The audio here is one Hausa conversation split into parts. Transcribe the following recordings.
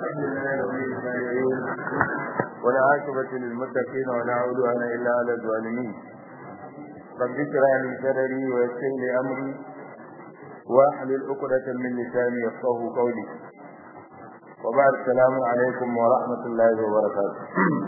الحمد لله رب العالمين ولا عاقبة للمتقين ولا عدوان إلا على الظالمين رب اشرح لي صدري ويسر لي أمري واحلل عقدة من لساني يفقهوا قولي وبعد السلام عليكم ورحمة الله وبركاته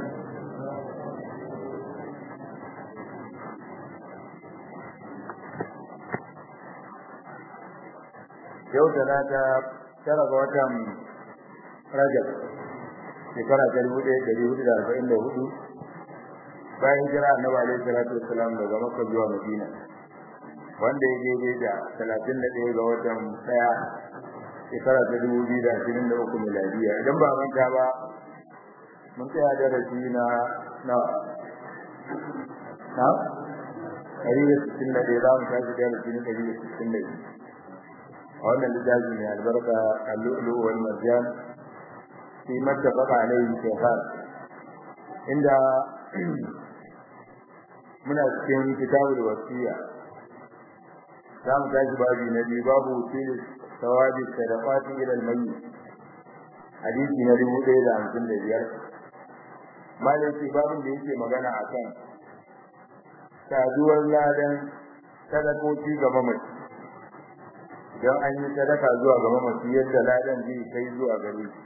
yau da na ta tara ga watan Rajab shekara ta dubu ɗaya ɗari hudu da arba'in da hudu bayan jira annabi alaihi salatu wassalam daga Makka zuwa Madina wanda ya daidai da talatin da ɗaya ga watan ɗaya shekara ta dubu biyu da ashirin da uku miladiya idan ba manta ba mun tsaya darasi na na na ɗari da sittin da ɗaya za mu tashi darasi na ɗari da sittin da biyu a wannan littafi mai albarka al-lu'lu wal marjan fi mattafaqa alayhi shaykhan inda muna cikin kitabul wasiya za mu tashi babi na biyu babu wasili sawabi sadaqati ila al-mayyit hadisi na dubu ɗaya da hamsin da biyar malaki babin da yake magana akan saduwar ladan sadakoki ga mamaci don an yi sadaka zuwa ga mamaci yadda ladan zai kai zuwa gare shi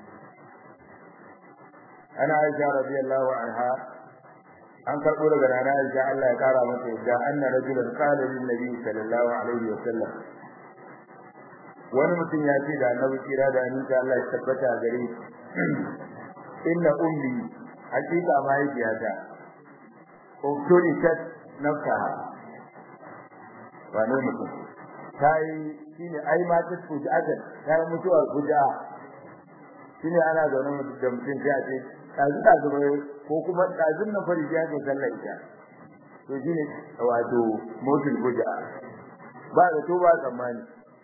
ana aisha radiyallahu anha an karbo daga rana aisha Allah ya kara mata yadda anna rajulan qala lin nabi sallallahu alaihi wa sallam wani mutum ya ce da annabi kira da annabi Allah ya tabbata gare shi inna ummi hakika mahaifiyata uktuni tat nafsaha wane mutum ta yi shine ai ma ta fuji ajan ta yi mutuwar fuja shine ana zaune da mutum sai a ce kazi da zuba ko kuma kazin na fari ya ga sallar ita to shine wato mutul fuja ba da to ba tsammani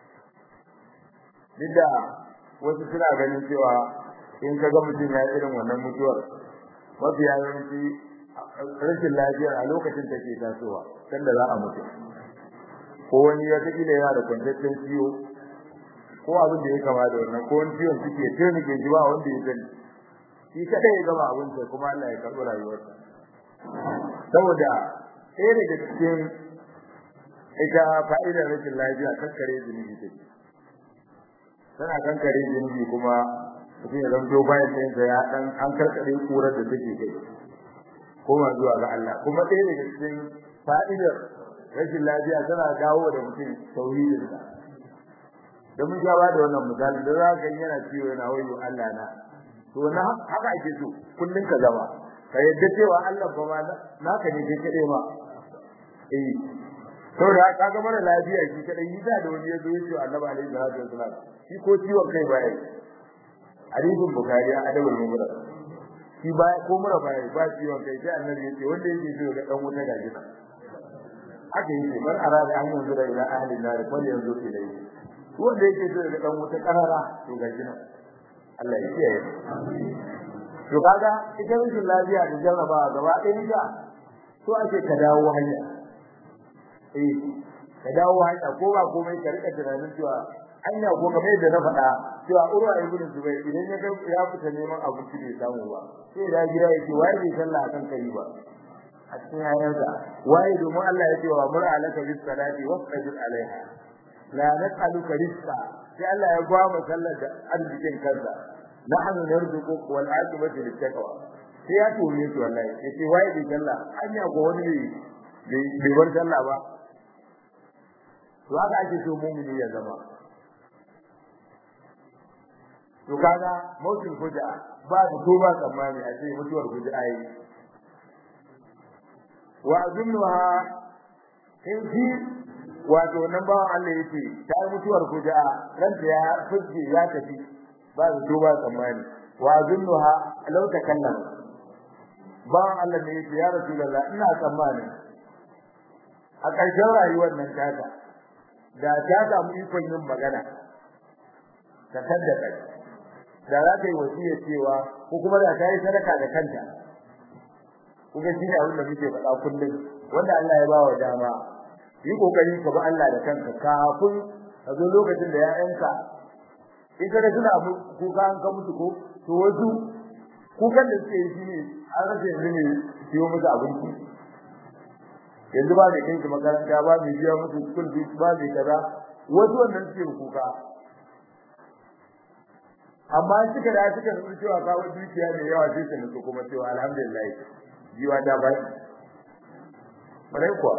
duk wasu suna ganin cewa in ka ga mutum ya irin wannan mutuwar mafi yawanci rashin lafiyar a lokacin take tasowa sanda za a mutu ko wani ya take da yana da kwantaccen ciwo ko abin da ya kama da wannan ko wani ciwon suke taimake shi ba wanda ya sani shi kadai ya gama abin sa kuma Allah ya karɓi rayuwarsa saboda ɗaya daga cikin ita fa'idar rashin lafiya kankare zunubi take tana kankare zunubi kuma mutum ya zanto bayan sayinsa ya ɗan an karkare kurar da take kai koma zuwa ga Allah kuma ɗaya daga cikin fa'idar rashin lafiya tana dawo da mutum tauhidin sa da mun ga da wannan misali da za ka yana ciwo yana wayo Allah na to na haka ake so kullun ka zama ka yadda cewa Allah fa ma naka ne kai kade ma eh to da ka ga mara lafiya shi kadai yi da wani yazo ya ce Annabi alaihi salatu wasallam shi ko ciwon kai baya hadisin bukhari adabul mubara shi baya ko mura baya ba ciwon kai sai Annabi ya ce wanda yake so ga dan wuta gaji haka yake man arada an yanzu da ila ahli nar fal yanzu ilayhi wanda yake so da dan wuta karara to ga jina Allah ya kiyaye to kaga ita rashin lafiya da jarraba gaba ɗaya ga to ake ka dawo hanya eh ka dawo hanya ko ba komai ka rika tunanin cewa hanya ko kamar yadda na faɗa cewa urwa ibn zubair idan ya ya fita neman abinci bai samu ba sai da gida yake wai bai sallah akan kari ba a cikin ayarsa waye domin Allah ya ce wa mur alaka bis salati wasbir alaiha la nas'aluka rizqa sai Allah ya gwa mu sallar da arzikin kansa nahnu narzuqu wal aqibatu lit taqwa sai ya tone shi wallahi yace waye bi sallah anya ko wani ne bai bar sallah ba to haka ake so mu'mini ya zama to kaga mautul fuja ba da to ba tsammani a ce mutuwar fuja ai wa azunnuha in fi wato nan bawan Allah yake ta mutuwar kuja ranta ya fuske ya tafi ba su duba tsammani wa azunnuha law takallam bawan Allah ne yake ya rasulullah ina tsammani a ƙarshen rayuwar nan taka da ta samu ikon yin magana ta kadda kai da za ta yi wasiya cewa ko kuma da ta yi sadaka da kanta kuga shi ne abin da muke faɗa kullum wanda Allah ya bawa dama yi kokari ka bi Allah da kanka kafin ka zo lokacin da ya'yanka in ka suna kuka an ka mutu ko to wasu kukan da suke yi shine an rasa yanzu ne siyo musu abinci yanzu ba mai kai su makaranta ba mai biya musu school fees ba mai kaza wasu wannan suke kuka amma suka da suka nuna cewa kawo dukiya mai yawa sai su nutsu kuma cewa alhamdulillah jiwa ta ba bare kuwa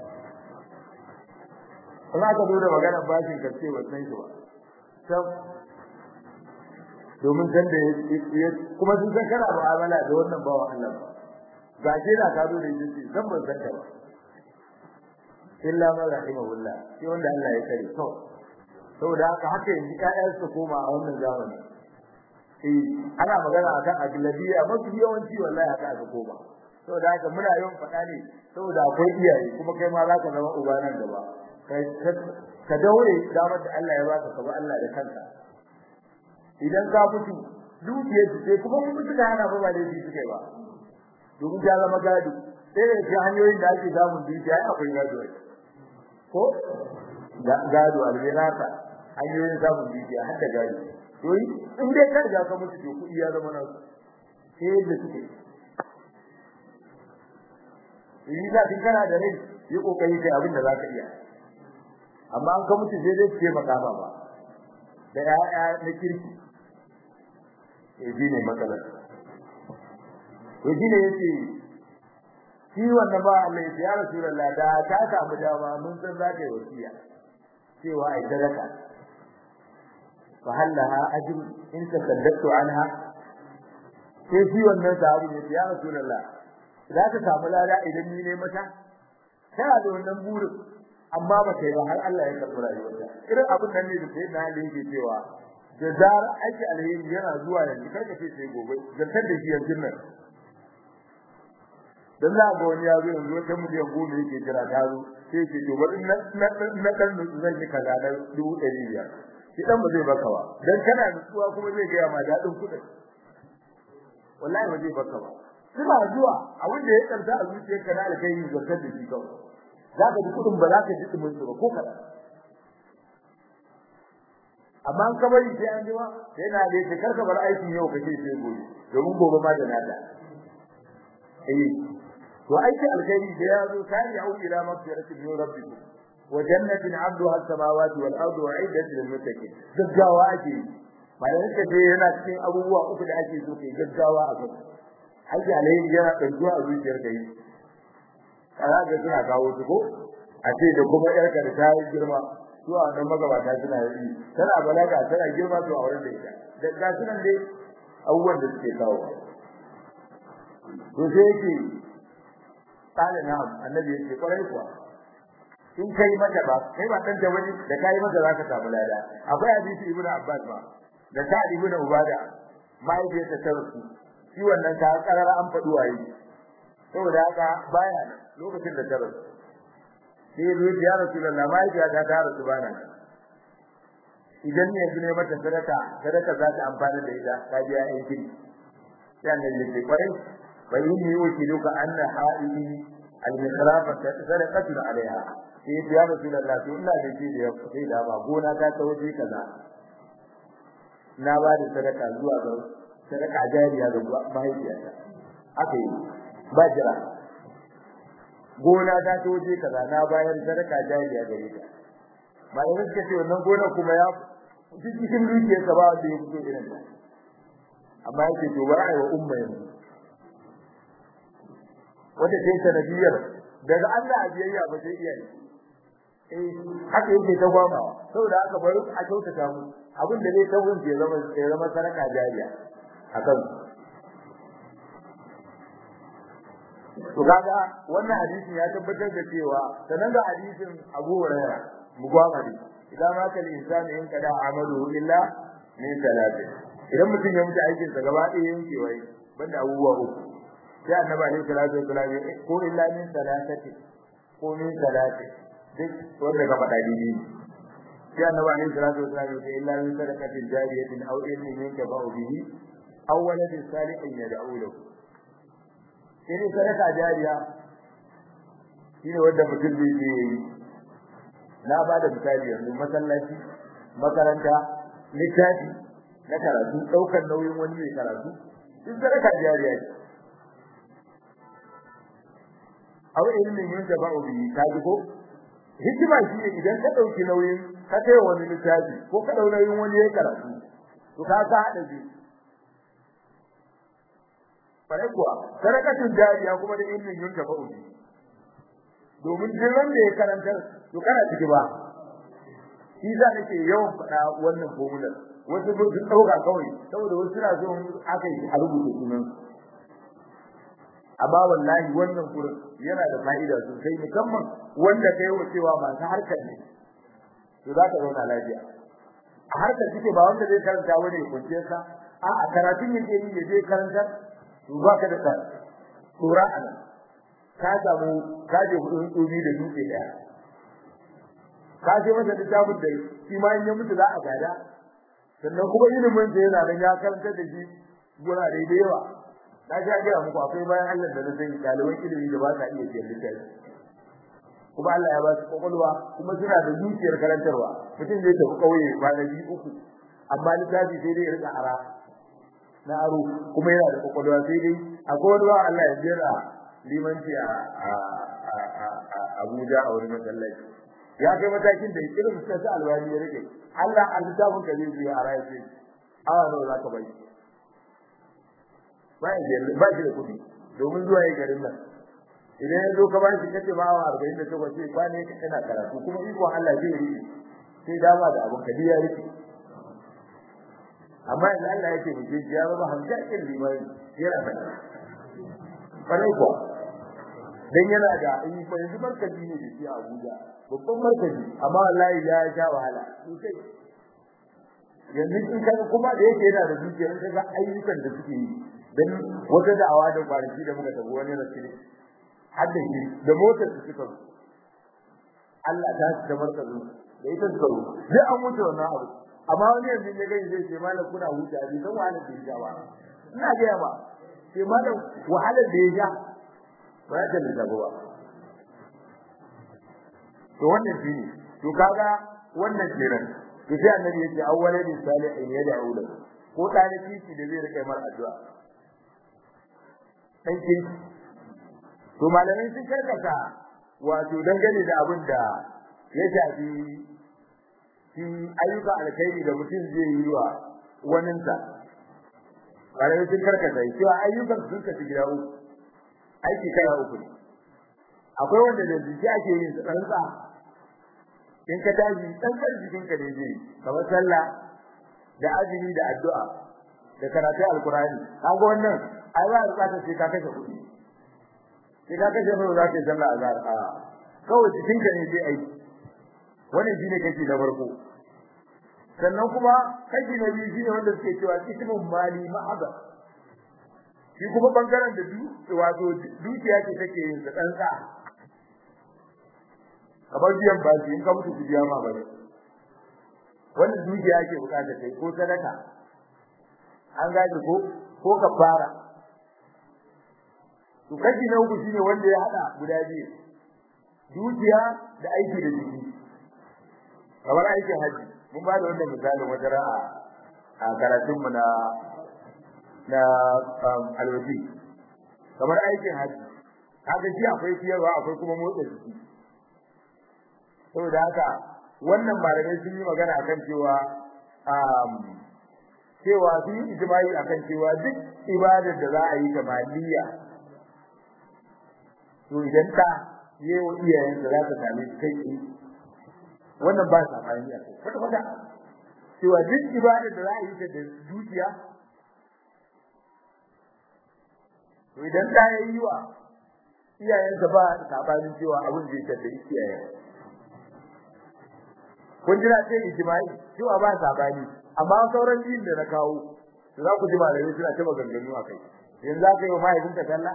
kuma aka zo da maganar bashin kace ba san shi ba sam domin san da kuma sun san kana mu'amala da wannan bawa Allah ba ga shi da ka zo da shi san ban san ka ba illa ma rahimahullah shi wanda Allah ya kare to saboda haka haka yanzu ƴaƴan su koma a wannan zamani eh ana magana akan aglabiya mafi yawanci wallahi haka aka koma saboda haka muna yawan faɗa ne saboda akwai iyaye kuma kai ma zaka zama uba nan gaba ka daure damar da Allah ya baka ka ba Allah da kanka idan ka mutu dukiyar su sai kuma mun mutu kana ba ba da shi suke ba domin ta zama gado sai da shi hanyoyin da ake samun dukiya akwai gado ko gado albirata hanyoyin samun dukiya har da gado to in dai ka riga ka mutu to kuɗi ya zama na sai da suke yi za kin kana da rai yi kokari kai abin da zaka iya amma an ka mutu sai dai ce maka ba ba da ya'ya na kirki eh ne matsalar to shine yace shi wannan ba Allah ya Rasulullah da ta samu dama mun san za ka yi wasiya cewa ai sadaka fa halaha ajr in tasaddaqtu anha sai shi wannan sahabi ya ya Rasulullah za ka samu lada idan ni ne mata kana da wannan burin amma ba kai ba har Allah ya karɓi rayuwarka irin abin nan ne da sai na da yake cewa da zarar aiki alheri yana zuwa yanzu karka ce sai gobe zantar da shi yanzu nan dan za ga wani ya zo yanzu wata miliyan goma yake jira ta zo sai ce to bari na na na dan zan yi kaza na dubu ɗari biyar shi dan ba zai baka ba dan kana nutsuwa kuma zai gaya ma daɗin kuɗin wallahi ba zai baka ba suna zuwa abin da ya karta a zuciyarka na alkhairi zakar da shi kawai za ka ji kuɗin ba za ka ji ɗumin su ba ko kaɗan amma an kabari sai an jima sai na da yake karka bar aikin yau kace sai gobe domin gobe ma da nada eh to aiki alkhairi da ya zo sai ya ila magfiratin min rabbikum wa jannatin 'abduha as-samawati wal ardu u'iddat lil muttaqin gaggawa ake bayan ka je yana cikin abubuwa uku da ake so kai gaggawa a kai aiki alkhairi yana ɗauki a zuciyar ka yi kaza ga suna kawo su ko a ce da kuma yarka da ta yi girma su a nan magabata suna yi tana balaga tana girma to a wurin da ita da ga sunan dai abubuwan da suke kawo to sai yake kana na annabi yake kwarai kuwa in kai mata ba kai ba dan wani da kai mata zaka samu lada akwai hadisi ibnu abbas ba da ta ibnu ubada mai da ta tarsu shi wannan ta karara an faɗi waye saboda haka baya lokacin da ta rasu sai ya rasulullah mai ya ta ta rasu bana idan ne yanzu ne mata sadaka sadaka za ta amfana da ita ka biya ai kiri sai annabi ya ce kwarai bai yi wuce duka anna haidi al-misrafa sadaqatu alaiha sai ya rasulullah to ina da shi da sai da ba gona ta ta wuce kaza na ba da sadaka zuwa ga sadaka jariya ga mahaifiyata aka yi ba jira gona ta ta wuce kaza na bayar sadaka jariya gare ta malamin suka ce wannan gona kuma ya cikin dukiyar sa ba wanda ya fito irin ta amma yake to ba ai wa umma yanzu wanda sai sanadiyar daga Allah biyayya ba sai iyaye eh haka yake ta gwama saboda haka bari a kyautata mu abin da zai tawun ke zama ya zama sadaka jariya akan to kaga wannan hadisin ya tabbatar da cewa sanan da hadisin Abu Hurairah mugwamari idan ma kal insani in kada amalu illa min salati idan mutum ya mutu aikin sa gaba ɗaya yanke wai banda abubuwa uku sai annabi alaihi salatu wasallam ko illa min salatati ko min salati duk wanda ka faɗa dini sai annabi alaihi salatu wasallam ya illa min sadaqatin jariyatin aw ilmin yankafa'u bihi aw waladin salihin yad'u lahu sai sadaka jariya shine wanda mutum zai yi na ba da misali yanzu masallaci makaranta littafi na karatu daukar nauyin wani mai karatu duk sadaka jariya ce aw ilmin yunjaba'u bihi kaji ko hikima shi ne idan ka dauki nauyin ka kai wani littafi ko ka dauki nauyin wani ya karatu to ka ka hada shi bare kuwa sadakatun jariya kuma da ilmin yunjaba'u bihi domin duk wanda ya karanta to kana ciki ba shi za nake yawan faɗa wannan formula wasu sun dauka kawai saboda wasu suna so aka yi a rubuta sunan amma wallahi wannan gurin yana da fa'ida sosai musamman wanda kai wa cewa masu harkar ne to za ka zauna lafiya a harkar kike ba wanda zai karanta wani ya kunce sa a a karatun yake yi ya je karanta to ba ka da ka tsora a nan ka samu ka je kudin tsobi da dutse daya ka je masa littafin da shi ma in ya mutu za a gada sannan kuma ilimin sa yana nan ya karanta da shi gurare da yawa na ga ga muku akwai bayan Allah da zai daliban ilimi da ba sa iya ciyar littafi kuma Allah ya ba su kokolwa kuma suna da zuciyar karantarwa mutum zai tafi kauye kwanaki uku amma littafi sai dai ya rika ara na aro kuma yana da kokolwa sai dai akwai wani Allah ya jira limanci a Abuja a wurin masallaci ya kai matakin da irin sai sa alwani ya rike Allah a littafin ka zai biya ara ya ce awa nawa za ka bai ba shi da kuɗi domin zuwa yi garin nan idan ya zo ka ba shi kace ba wa arba'in da takwas sai kwane ka kana karatu kuma iko Allah zai rike sai dama da abin kadi ya rike amma yanzu Allah yake mu je ya zama hamshakin limani yana da kwarai ko dan yana da in fa yanzu markazi ne da shi a Abuja babban markazi amma wallahi ya sha wahala sosai yanzu in kaga kuma da yake yana da zuciya in kaga ayyukan da suke yi dan wata da'awa da kwanaki da muka tafi wani rasuli hadda shi da motar su suka Allah ta da markazu da ita suka ru duk an mutu wannan abu amma wani yanzu ya gani zai ce malam kuna huta bi dan wahalar da ya ba ina ga ba sai malam wahalar da ya ja ba ya da da ba to wannan shine to kaga wannan kenan to sai annabi yace awwalin salihin yad'u lahu ko talibi shi da zai rike mar addu'a aikin to malamai sun karkata wato dangane da abin da ya shafi shi ayyuka alkhairi da mutum zai yi wa waninsa malamai sun karkata cewa ayyukan sun kaci gida uku aiki kala uku ne akwai wanda da jiki ake yin su tsantsa in ka tashi tsantsar jikinka ne zai kamar sallah da azumi da addu'a da karatu alkurani kaga wannan ai ba bukatar sai ka kashe kuɗi sai ka kashe mai za ka sallah azhar a kawai jikinka ne zai aiki wannan shine kashi na farko sannan kuma kashi na biyu shine wanda suke cewa ismun mali ma'aba shi kuma bangaren da du wato dukiya ce take yin sa tsantsa kamar biyan bashi in ka mutu ku biya ma bane wannan dukiya ake bukata kai ko sadaka an gaji ko ko kafara to kashi na uku shine wanda ya hada guda biyu dukiya da aiki da jiki kamar aikin haji mun ba da wannan misalin wata ra'a a karatun mu na na alwaji kamar aikin haji kaga shi akwai ciyarwa akwai kuma motsa jiki saboda haka wannan malamai sun yi magana akan cewa cewa sun yi ijma'i akan cewa duk ibadar da za a yi ta maliya to idan ta yi wa iyayen da za ta same su kai tsaye wannan ba sa fahimta kwata kwata cewa duk ibadar da za a yi ta da dukiya to idan ta yi wa iyayensa ba sabanin cewa abin zai tafi iyayen kun jira ce ijma'i cewa ba sabani amma sauran din da na kawo to za ku ji malamai suna ta maganganu a kai yanzu za ka yi wa mahaifinka sallah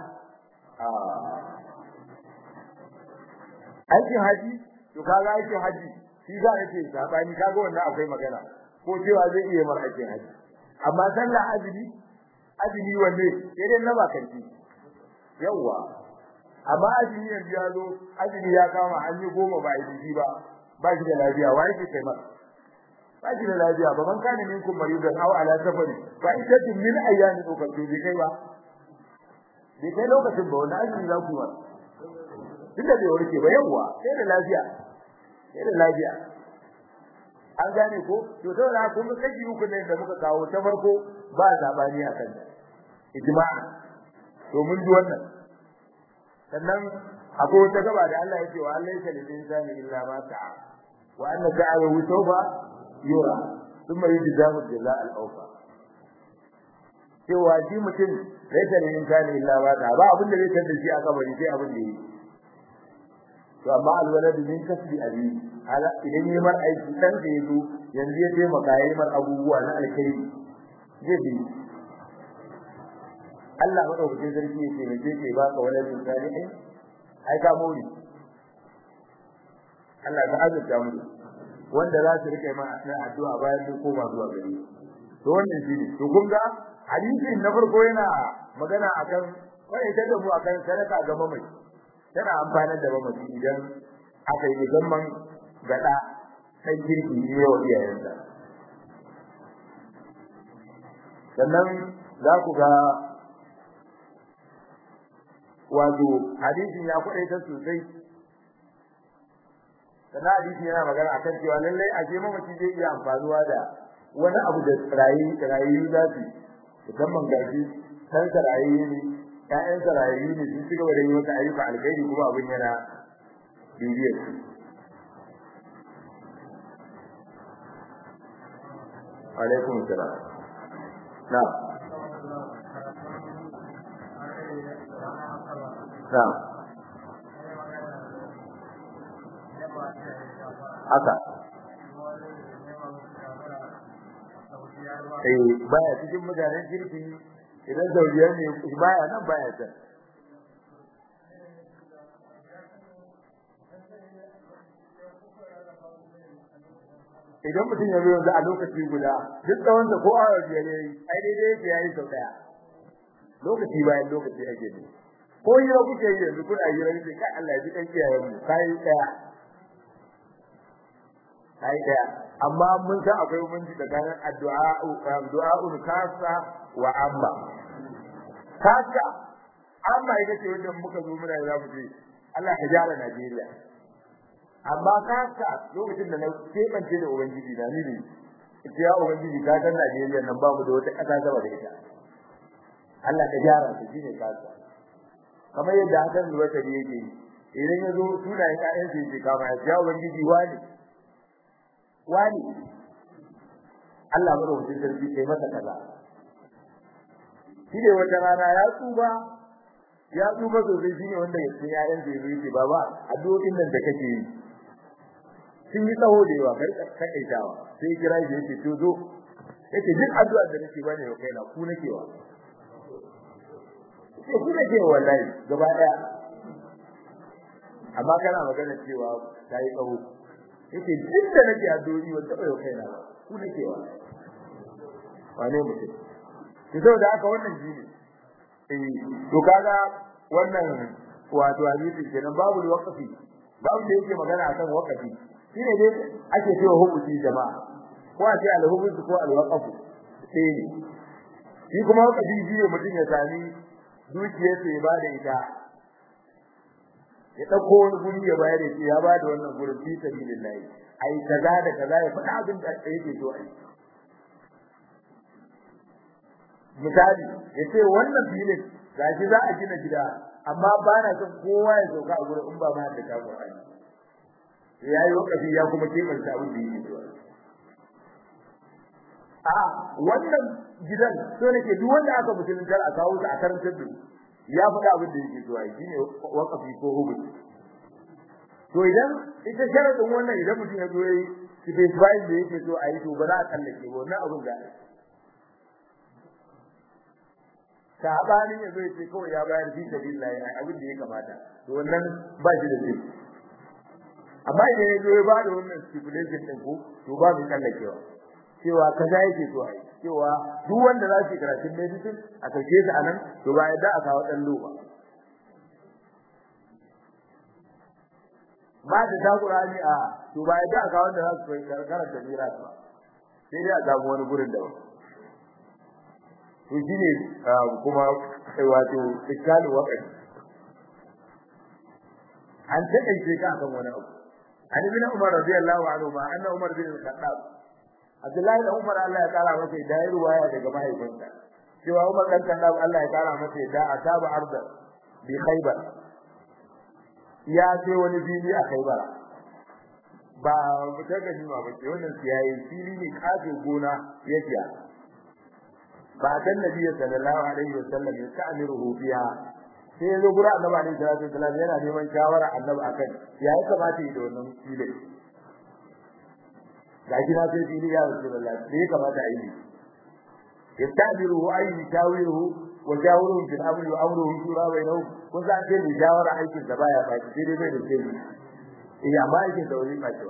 aikin haji to kaga aikin haji shi za a ce sabani kaga wannan akwai magana ko cewa zai iya mar aikin haji amma sallah azumi azumi wanne sai dai na bakanci yawa amma azumi yanzu ya zo azumi ya kama an yi goma ba a yi ba ba shi da lafiya wa yake kai masa ba shi da lafiya ba man kana minkum maridan aw ala safari fa iddatun min ayyamin ukhra bi kai ba bi kai lokacin ba wani azumi za ku ba tunda bai warke ba yawa sai da lafiya sai da lafiya an gane ko to to na kun kaji uku ne da muka kawo ta farko ba zabani akan ijma'a to mun ji wannan sannan akwai wata gaba da Allah ya ce wa Allah ya lil insani illa ma sa'a wa anna sa'ahu sawfa yura thumma yujzahu jazaa al-awfa cewa shi mutum laisa lil insani illa ma sa'a ba abin da zai tada shi a kabari sai abin da yi to amma alwaladu min kasbi abi ala idan yi mar aiki dan da yazo yanzu ya taimaka yayi mar abubuwa na alkhairi zai bi Allah madaukakin sarki yake ne je ke baka waladin salihin ai ka mori Allah ka azurta mu wanda za su rike ma addu'a bayan mun koma zuwa gare to wannan shine to kun ga hadisin na farko yana magana akan kai ta da mu akan sadaka ga mamaci tana amfanar da mamaci idan aka yi musamman gada sai kirki ne wa iyayensa sannan za ku ga wato hadisin ya kwadaitar sosai sannan hadisin yana magana akan cewa lallai a ce mamaci zai iya amfanuwa da wani abu da rayu rayu za su musamman gashi san rayu ne ƴaƴan rayu ne sun ci gaba da yi masa ayyuka alkhairi kuma abin yana bibiyar su alaikum salam na na haka eh baya cikin mutanen kirki idan zauriyar ne baya nan baya can idan mutum ya zo yanzu a lokaci guda duk tsawon da ko awa biyar yayi ai daidai yake yayi sau daya lokaci bayan lokaci ake ne ko hira kuke yi yanzu kuna hira ne kai Allah ya ji kan kiyayen mu kai daya kai daya amma mun san akwai mun ji tsakanin addu'a du'a'ul kasa wa amma kasa amma ita ce wanda muka zo muna za mu ce Allah ya jara Najeriya amma kasa lokacin da na kebance da ubangiji da ni ne ya ubangiji ka san Najeriya nan ba mu da wata kasa gaba da ita Allah ka jara ta shine kasa kamar yadda hakan zuwa ta yake idan ya zo sunayen ƴaƴan su yake kama ya ubangiji wani wani Allah madaukakin sarki kai masa kaza shine wata rana ya tsuba ya tsuba sosai shine wanda ya cikin ƴaƴan da yake baba addu'o'in nan da kake yi sun yi tsawo da yawa kai takaitawa sai kira shi yake to zo yace duk addu'a da nake bane wa kaina ku nake wa sai ku nake wallahi gaba daya amma kana magana cewa kai tsawo yace duk da nake addu'o'i wanda bai wa kaina ku nake wa wane mutum to saboda haka wannan shine eh to kaga wannan wato hadisi kenan babu waqfi babu da yake magana akan waqfi shine dai ake cewa hubuti jama'a ko a ce al-hubuti ko al-waqfu sai ne shi kuma waqfi shi ne mutum ya sami dukiyar sa ya bada ita ya dauko wani guri ya bayar da ya bada wannan gurin fi sabilillah ai kaza da kaza ya faɗa abin da yake so ai misali yace wannan filin gashi za a gina gida amma ba na son kowa ya sauka a gurin in ba ma da ka Qur'ani yayi wakafi ya kuma kebanta abin da yake so a wannan gidan so nake duk wanda aka musulunta a kawo su a karantar da ya faɗa abin da yake so ai shine wakafi ko hukunci to idan ita sharadin wannan idan mutum ya zo yayi specify da yake so a yi to ba za a kallake ba wannan abin da sabanin yazo yace kawai ya bayar fi sabilillah abin da ya kamata to wannan ba shi da zai amma idan yazo ya bada wannan stipulation din ko to ba mu kallakewa cewa kaza yake so ai cewa duk wanda za su karatun medicine a kauce su anan to ba yadda a kawo dan loba ba da ta Qur'ani a to ba yadda a kawo wanda za su karanta mira ba sai dai a samu wani gurin da to shine kuma wato iskalu waqti an taƙaice ka akan wani abu an ibn umar radiyallahu anhu ma anna umar bin al-khattab abdullahi da umar Allah ya kara masa da ya ruwaya daga mahaifinsa cewa umar dan khattab Allah ya kara masa da ataba arda bi khaybar ya ce wani fili a khaybar ba ta gani ba ce wannan siyayi fili ne kafe gona ya siya ba dan nabi sallallahu alaihi wasallam ya ta'miruhu fiha sai ya zo gura annabi alaihi salatu wasallam yana neman shawara annabi akan ya yi kamata yi da wannan filin ga shi na sai fili ya rasulullah sai ya kamata a yi yastabiruhu ay yushawiruhu wa shawiruhu fil amri wa amruhu shura bainahu kun san ce ni shawara aikin da baya ba sai dai bai da sai eh amma aikin da wani facewa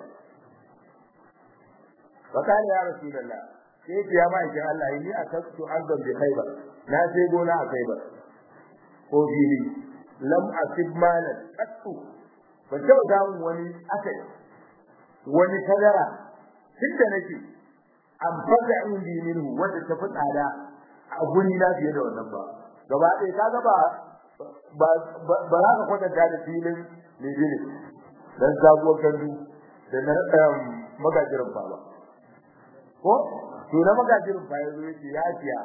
wa kana ya rasulullah sai ya ma aikin Allah ni akastu ardan bi khaybar na sai gona a khaybar ko fili lam asib malan qattu ban taɓa samun wani akai wani kadara tunda nake an fada indi minhu wanda ta fi tsada a guri na fiye da wannan ba gaba ɗaya kaga ba ba ba za ka kwatanta da filin Lidini dan sabuwar kandu da na magajirin ba ba ko to na magajirin ba yazo yace ya fiya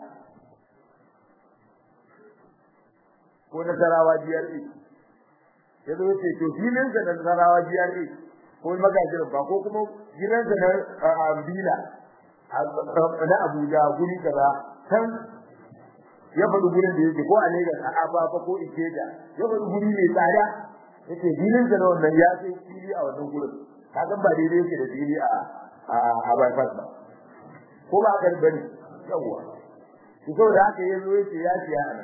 ko na sarawa GRA ya zo ce to filin sa na sarawa GRA ko magajirin ba ko kuma gidan sa na Ambila na Abuja guri kaza kan ya faɗi gurin da yake ko a Lagos a Aba ko Ikeja ya faɗi guri mai tsada yace filin sa na wannan ya sai fili a wannan gurin ka san ba daidai yake da fili a a bypass ba ko ba ka bane yawa to saboda haka yazo yace ya siya a nan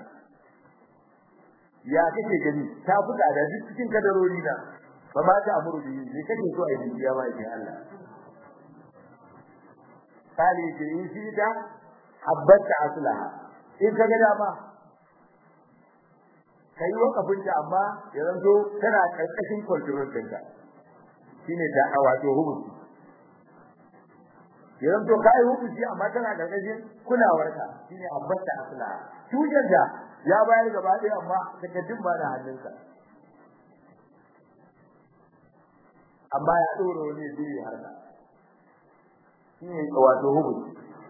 ya kake gani ta fuda da duk cikin kadarori na ba ma ta amuru bi ne kake so a yi ya ma idan Allah kali ce in shi da habbata aslaha in ka ga dama kai wakafin ta amma ya zanto tana karkashin control ɗinka shine da wato hukunci ya zanto kai hukunci amma tana karkashin kulawarka shine habbata aslaha tujar da ya bayar gaba ɗaya amma takaddun ba da hannunsa amma ya ɗora wani zai harka shi ne wato hukunci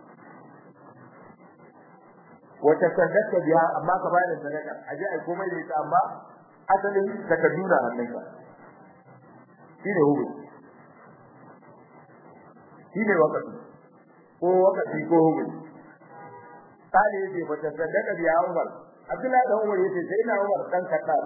wata sadaka biya amma ka bayar da sadaka a ji ai komai da ita amma asalin takaddu na hannunka shi ne hukunci shi ne wakati ko wakati ko hukunci kale yace wata sadaka biya Umar Abdullahi dan Umar yace sai na Umar dan Khattab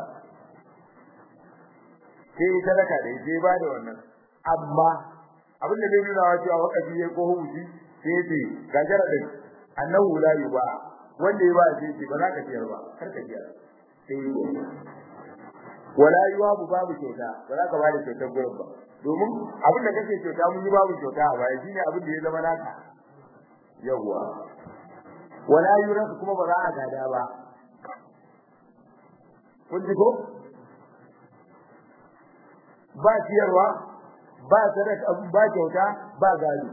sai sadaka da yace ba da wannan amma abin da zai nuna cewa wakafi yayi ko huji sai yace ga jaradin annahu la yuba wanda ya ba shi yace ba za ka ciyar ba kar ka ciyar sai wala yuwabu babu kyauta ba za ka ba da kyautar gurin ba domin abin da kake kyauta mun yi babu kyauta a baya shine abin da ya zama naka yawwa wala yurasu kuma ba za a gada ba kun ji ko ba ciyarwa ba sadaka ba kyauta ba gado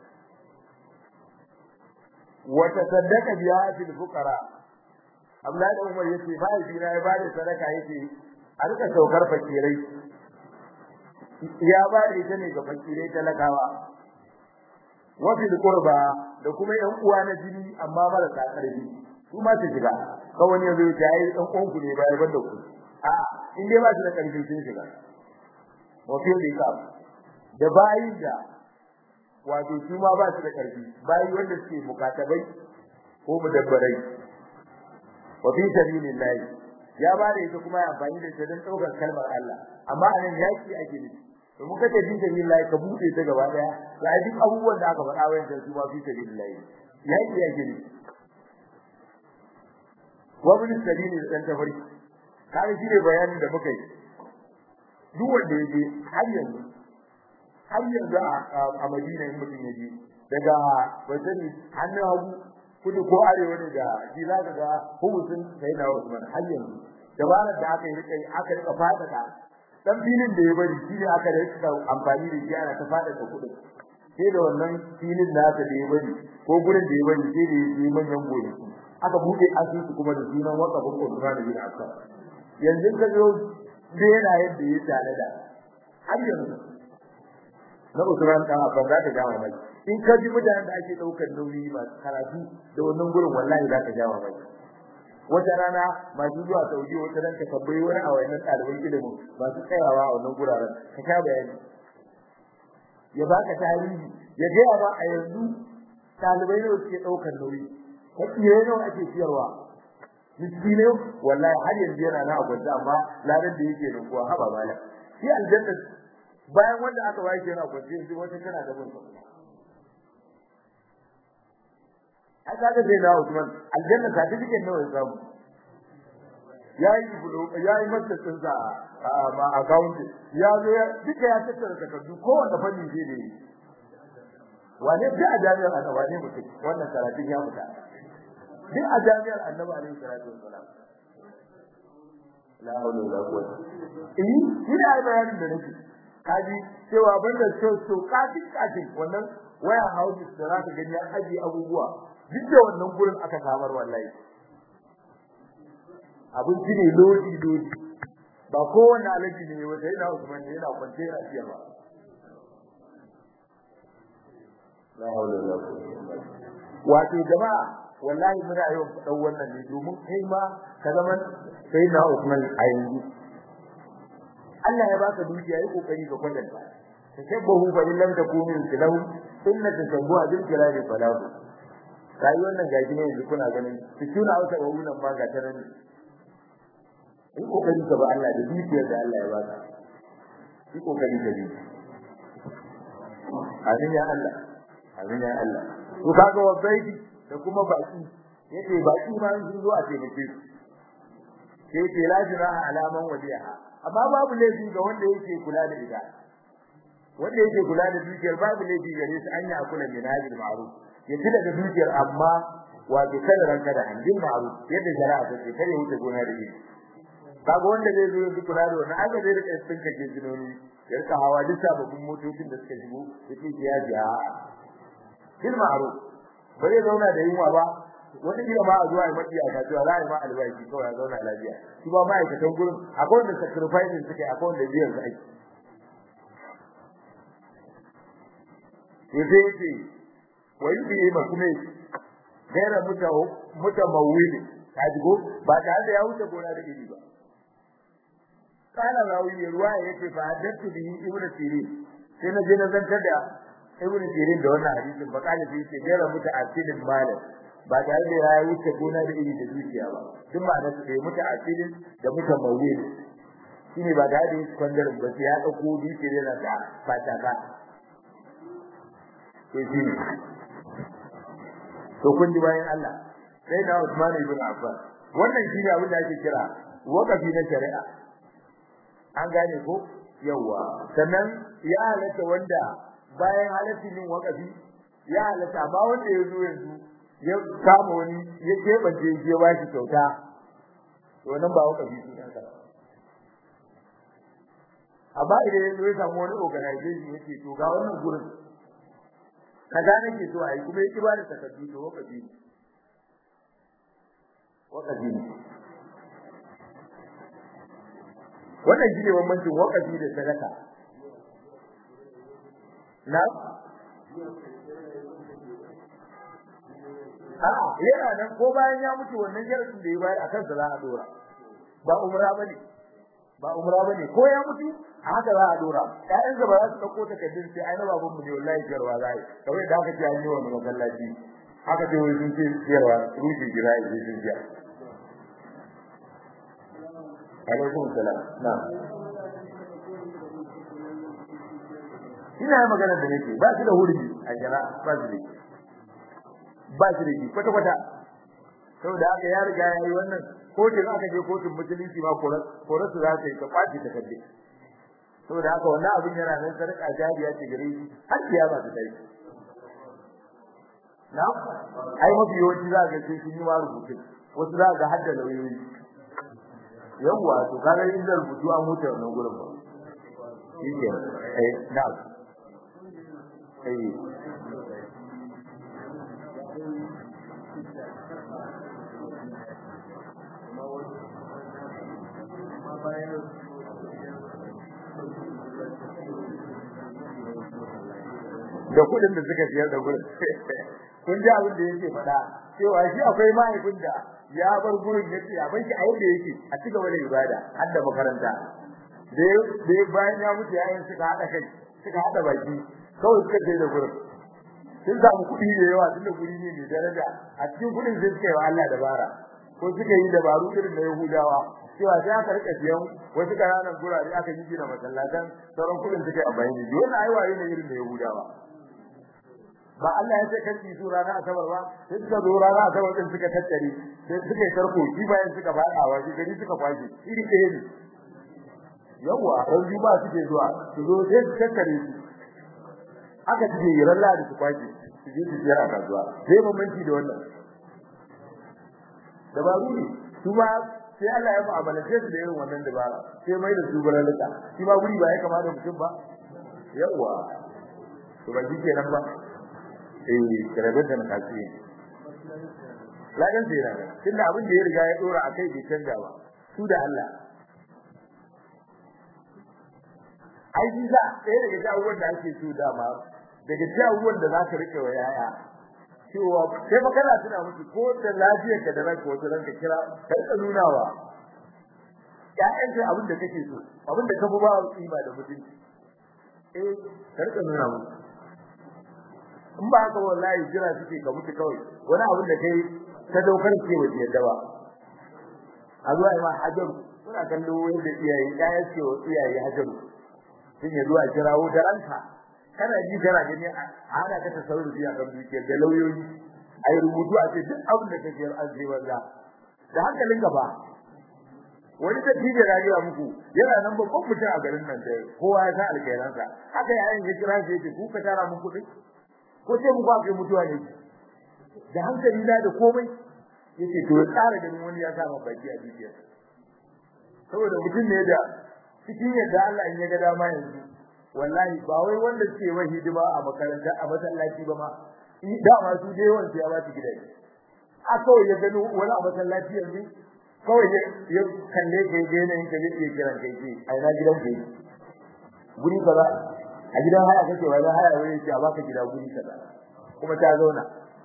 wata sadaka biya fil fuqara Abdullahi da Umar yace ba shi na ya bada sadaka yace a rika saukar fakirai ya ba da ita ne ga fakirai talakawa wa fil qurba da kuma yan uwa na jini amma marasa karfi su ma su shiga kawai yanzu ya yi dan uwanku ne bai banda ku a in dai ba su da karfi sun shiga wa fil dikab da bayin da wato su ma ba su da karfi bayi wanda suke mukatabai ko mudabbarai wa fi sabilillah ya ba da ita kuma ya amfani da ita don daukar kalmar Allah amma anan yaki ake nufi to muka ce fi sabilillah ka bude ta gaba daya ga duk abubuwan da aka faɗa wayan su ma fi sabilillah yaki yake nufi wa bin sabili dan tafari kai shi ne bayanin da muka yi duk wanda yake har yanzu har yanzu a Madina in mutum yaje daga wajen hannun hagu kudu ko arewa ne da shi za ka ga hukuncin sai da Usman har yanzu dabarar da aka yi rika aka rika fadada dan filin da ya bari shi ne aka rika amfani da shi ana ta fadada kudin sai da wannan filin nasa da ya bari ko gurin da ya bari sai da ya yi manyan gonaki aka bude asusu kuma da sunan wakafin Usman bin Affan yanzu ka zo da yana yadda ya tare da har yanzu na Usman dan Affan za ta jawo mai in ka ji mutanen da ake daukar nauyi ba karatu da wannan gurin wallahi za ka jawo mai wata rana masu zuwa Saudi wata ran ka tabbai wani a wannan ɗaliban ilimin masu tsayawa a wannan guraren ka sha bayani ya baka tarihi ya gaya ma a yanzu ɗalibai ne suke ɗaukar nauyi hakkiye ne ake ciyarwa miskine wallahi har yanzu yana na akwai amma ladan da yake da kuwa haba bala shi aljanna bayan wanda aka bayar yana kwance yanzu wata tana da mun aka ga sai na Usman aljanna certificate nawa ya samu yayi bulo yayi masa tsinsa ma account ya zo ya duka ya tattara takardu kowanne fanni zai da yi wane da a jami'ar annabi ne mutum wannan karatun ya fita duk a jami'ar annabi alaihi salatu wassalam la hawla wala quwwata eh ina yi bayanin da nake kaji cewa banda so so kaji kaji wannan waya houses da zaka gani an aje abubuwa duk da wannan gurin aka samar wallahi abinci ne lodi lodi ba kowanne alaji ne wanda yana Usman ne yana kwance yana ciya ba la hawla wala quwwata wato jama'a wallahi muna yau fadan wannan ne domin kai ma ka zama sai na Usman a yanzu Allah ya baka dukiya yi kokari ka kwatanta tashabbahu fa in lam takunu lahu inna tashabbuha bil kirami falahu rayuwar nan gaji ne yanzu kuna ganin su tuna wata wannan ma ga taran yi kokari ka ba Allah da dukiyar da Allah ya baka yi kokari ka bi amin ya Allah amin ya Allah to kaga wabaidi da kuma baki yace baki ma sun zo a taimake su sai ce la jiraha alaman waliyaha amma babu laifi ga wanda yake kula da ita wanda yake kula da dukiyar babu laifi gare su anya kula min hadil ma'ruf ya ci daga dukiyar amma wato kada ranka da handin ma'ruf yadda shari'a ta ce kare wuce gona da ita kaga wanda zai zo ya kula da wannan aka zai rika tsinka ke jinoni ya rika hawa duk sababbin motocin da suka shigo yake ya ji a bil ma'ruf ba zai zauna da yunwa ba wani kila ma a zuwa ya maki a kasuwa za a yi ma albashi kawai ya zauna lafiya shi ba ma'aikatan gurin akwai wanda sacrificing suke akwai wanda biyan su aiki to sai yake wai bi ma kuma gaira muta muta mawili kajigo ba tare da ya wuce gona da iri ba kana rawi ne ruwa yake fa haddatu bi ibnu sirin sai na je na zantar da ibnu sirin da wannan hadisin ba kana sai yake gaira muta asilin malam ba tare da ya wuce gona da iri da zuciya ba duk ma da sai muta asilin da muta mawili shine ba da hadisi kwandarin ba sai ya dauko dukiyar yana da fataka to shi ne to kun ji bayan Allah sai da Usman ibn Affan wannan shi ne abin da ake kira waqafi na shari'a an gane ko yawa sannan ya halatta wanda bayan halaccin yin waqafi ya halatta ba wanda ya zo yanzu ya kama wani ya kebance ya ba shi kyauta to nan ba waqafi shi kanka amma idan ya zo ya samu wani organization yake to ga wannan gurin kaza nake so ai kuma yake ba da takardu to wakafi ne wakafi ne wannan shine bambancin wakafi da sadaka na A'a yana nan ko bayan ya mutu wannan sharadin da ya bayar akan sa za a dora ba umra bane ba umra bane ko ya mutu a haka za a dora ƴaƴan ba za su dauko takardun sai ai na baban mu ne wallahi jarwa zai kawai da aka ce an yi wa masallaci haka ce wai sun ce jarwa ruhi jira yi sun ji alaikum salam na ina magana da nake ba shi da hurbi a jira ba shi da ba shi da kwata kwata saboda haka ya riga ya yi wannan kotun aka je kotun musulunci ma korasu za ta yi ta kwace takardu saboda haka wannan abin yana nan sarƙa jariya ce gare shi har kiyama ta tayi na ai mafi yawanci za ga sai sun yi ma rubutu wasu za ga hadda lauyoyi yawwa to kaga in da rubutu an huta wannan gurin ba shi ke eh na eh da kudin da suka siyar da gurin kun ji abin da yake faɗa cewa shi akwai mahaifin da ya bar gurin ya ce abin shi a yadda yake a ci gaba da ibada har da makaranta da bayan ya mutu yayin suka haɗa kai suka haɗa baki kawai suka je da gurin sun samu kuɗi da yawa tun da guri ne mai daraja a cikin kuɗin sai suka yi wa Allah dabara ko suka yi dabaru irin na Yahudawa cewa sai aka rika siyan wasu ƙananan gurare aka yi gina masallatan sauran kuɗin suka yi amfani da shi wannan ai waye ne irin na Yahudawa ba Allah ya ce kan ki su rana asabar ba sai suka zo rana asabar din suka tattare sai suka yi tarko shi bayan suka fada wa shi gari suka kwashi iri ɗaya ne yawa ran ba suke zuwa su zo sai su tattare su aka ce yi ran ladi su kwashi su je su jira kasuwa sai bambanci da wannan dabaru ne su ma sai Allah ya mu'amalance su da irin wannan dabara sai mai da su baralaka shi ma guri ba ya kamata mutum ba yawa to ba shi kenan ba eh karabar da nakaci ladan sai rana tunda abin da ya riga ya dora akai bai canza ba su da Allah ai shi za ɗaya daga jawuwan da ake so dama daga jawuwan da za ka rike wa yaya cewa sai fa kana tuna musu ko da lafiyar ka da ranka wata ranka kira kai ka nuna wa ƴaƴan ka abin da kake so abin da ka fi ba kima da mutunci eh ka rika nuna musu in ba haka wallahi jira suke ka mutu kawai wani abin da kai ta daukar ke waje yadda ba a zuwa ma hajaru suna kallo yadda iyaye ƴaƴan ce wa iyaye hajaru sun yi zuwa kirawo da ranka kana ji kana gani a hana ka tasarrufi a kan dukiyar da lauyoyi a yi rubutu a ce duk abin da kake yi an banza da hankalin gaba wani da tije rayuwa muku yana nan babban mutum a garin nan da kowa ya san alkhairansa haka yayin ya kira shi yake ku ka tara mun kuɗi ko sai mu kwafe mutuwa ne da hankali na da komai yace to tsara ganin wani ya sa baki a dukiyar saboda mutum ne da cikin yadda Allah in ya ga dama yanzu wallahi ba wai wanda suke wa hidima a makaranta a masallaci ba ma da ma su dai wanda ya ba su gidaje a kawai ya gano wani a masallaci yanzu kawai ya kalle kai ga yanayin ka zai iya kiran kai ce a ina gidan kai guri kaza a gidan haya kake wa gidan haya wani ce a baka gida guri kaza kuma ta zauna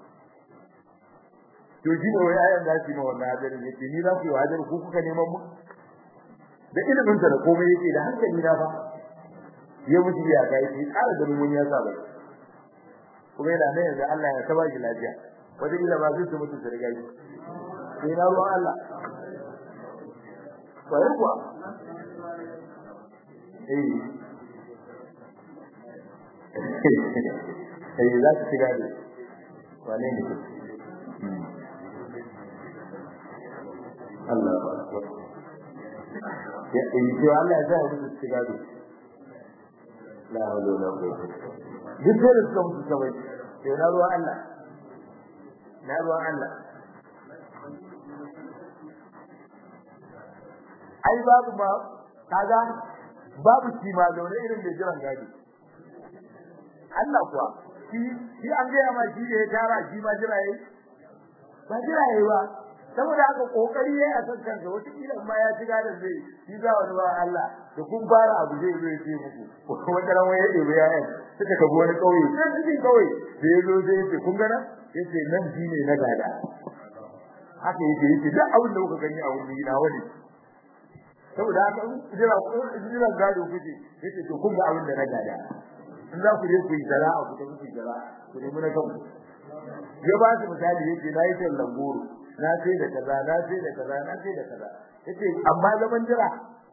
to shi ne wai ayan da shi ma wannan hadarin yake ni za ku yi hadar ku kuka neman mu da ilimin sa da komai yake da hankali na fa ya mutu ya ga yake ƙara da mun ya saba kuma yana nan yanzu Allah ya taba shi lafiya wata ila ba zai mutu da riga yi sai na ruwan Allah kwayar kuwa eh eh za su shiga da wane ne Allah ba ya yi to Allah ya sa mu shiga da la hawla wala quwwata duk da suka mutu kawai sai na ruwan Allah na ruwan Allah ai babu ma kaga babu shi ma zaune irin da jiran gadi Allah kuwa shi shi an ga ma shi da ya tara shi ma jira yayi ba jira yayi ba saboda haka kokari yayi a san kansa wata kila ma ya shiga da zai shi za wani ba Allah da kun fara abu zai zo ya ce muku wata ran waye ɗebe yayan suka kabo wani kauye sai cikin kauye da ya zo zai ce kun gana yace nan shi ne na gada haka yake yake duk abin da kuka gani a wurin na wani saboda haka jira jira gado kuke yace to kun ga abin da na gada in za ku je ku yi zara'a ku tafi ku zara'a ku nemi na kanku ya ba su misali yace na yi tallan goro na sai da kaza na sai da kaza na sai da kaza yace amma zaman jira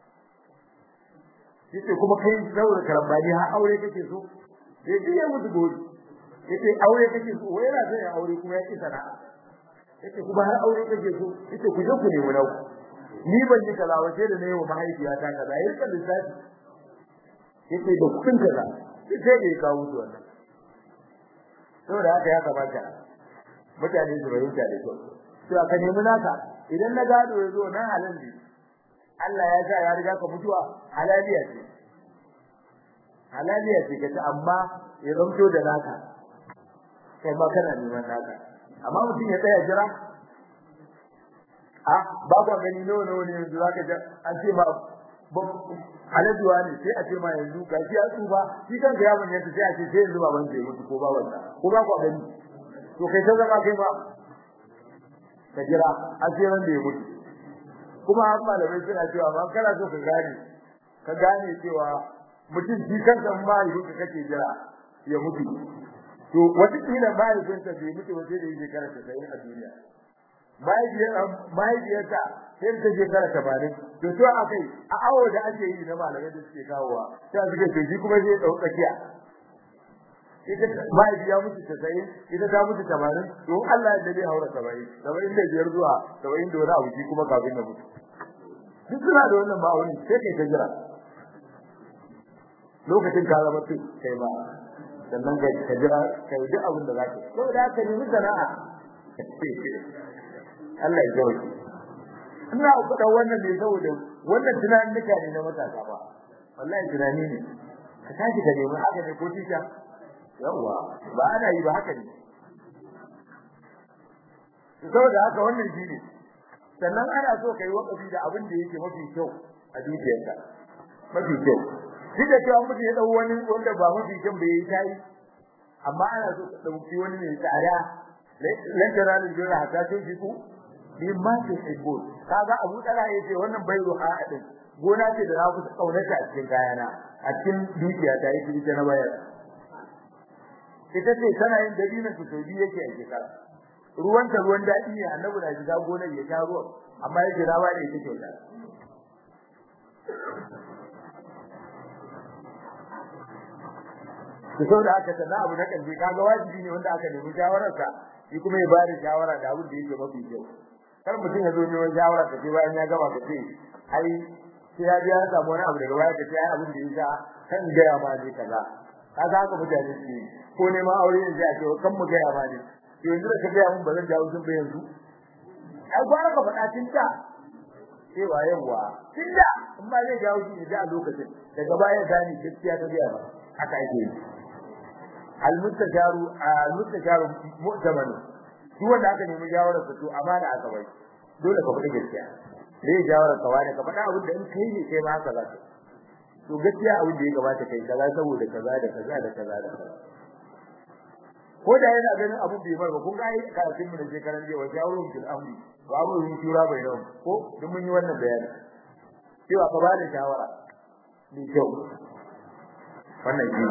yace kuma kai saboda karambani har aure kake so sai duk ya mutu gori yace aure kake so wai yana son aure kuma ya ki sana'a yace kuma har aure kake so yace ku je ku nemi na ku ni ban yi kaza wace da nayi wa mahaifiyata kaza yayin kan lissafi yace da kudin kaza sai da ya kawo su wannan saboda haka ya kamata mutane su fahimta da kyau to aka nemi naka idan na gado ya zo nan halin ne Allah ya sa ya riga ka mutuwa halaliya ce halaliya ce kace amma ya zamto da naka kai ma kana neman naka amma mutum ya tsaya jira a ba ku gani nawa nawa ne yanzu zaka ga an ce ma alajuwa ne sai a ce ma yanzu ga shi ya tsufa shi kan ga yaron yanta sai a ce sai yanzu baban zai mutu ko baban sa ko ba ku gani to kai ta zama kai ma ka jira a sai ran da ya mutu kuma har malamai suna cewa ma kana so ka gane ka gane cewa mutum shi kansa ma yi ka kake jira ya mutu to wata kila mahaifinsa bai mutu ba sai da yake karanta sai a duniya mahaifiyarsa sai ta shekara tabanin to to akai a awo da ake yi na malamai da suke kawowa sai suke ce shi kuma zai dau tsakiya ita mahaifi ya mutu tasa'in ita ta mutu tabanin to Allah ya dade haura saba'in saba'in da biyar zuwa saba'in da wani abu shi kuma kafin na mutu duk suna da wannan ma'aunin sai kai ta jira lokacin ka zama tu kai ba sannan ka jira kai duk abin da zaka saboda haka nemi sana'a Allah ya jawo ina ku da wannan ne saboda wannan tunanin nika ne na matasa ba wallahi tunani ne ka tashi ka nemi haka ne ko tisha yawa ba ana yi ba haka ne saboda haka wannan shi ne sannan ana so kai wakafi da abin da yake mafi kyau a dukiyarka mafi kyau duk da cewa mutum ya dau wani wanda ba mafi kyau bai yi tayi amma ana so ka dauki wani mai tsada lan taralu jira hatta tunfiku mimma tuhibbun kaga Abu Talha yace wannan bai ruha din gona ce da na fi kaunata a cikin kayana a cikin dukiya ta yake ita na bayar ita ce tana yin dalilin su saudi yake a shekara ruwan ta ruwan dadi ne annabi na shiga gonar ya sha ruwan amma yake rawa da ita kyauta to saboda haka sana abu na kalbi kaga wajibi ne wanda aka nemi shawararsa shi kuma ya bada shawara da abin da yake mafi kyau kar mutum ya zo neman shawara ka ce bayan ya gama ka ce ai sai ya biya samu wani abu daga baya ka ce ai abin da ya sa kan gaya ma ne kaza kaga haka mutane su ko neman aure ne sai a ce kan mu gaya ma ne yanzu da ka gaya mun ba zan jawo sun ba yanzu ai gwara ka faɗa tun da cewa yawa tun da in ba zai jawo shi ne a lokacin daga baya gani gaskiya ta gaya ba haka ake yi al-mustajaru al-mustajaru mu'taman duk wanda aka nemi jawarar sa to amana aka bai dole ka faɗi gaskiya dai jawarar ka wani ka faɗa abin da in kai ne kai ma haka za ka to gaskiya abin da ya gabata kai kaza saboda kaza da kaza da kaza da kaza ko da yana ganin abin bai bar ba kun ga ai karatun mu da shekaran jiya wa jawarun fil amri wa amrun shura bainahum ko duk mun yi wannan bayani cewa ka bada shawara mai kyau wannan shi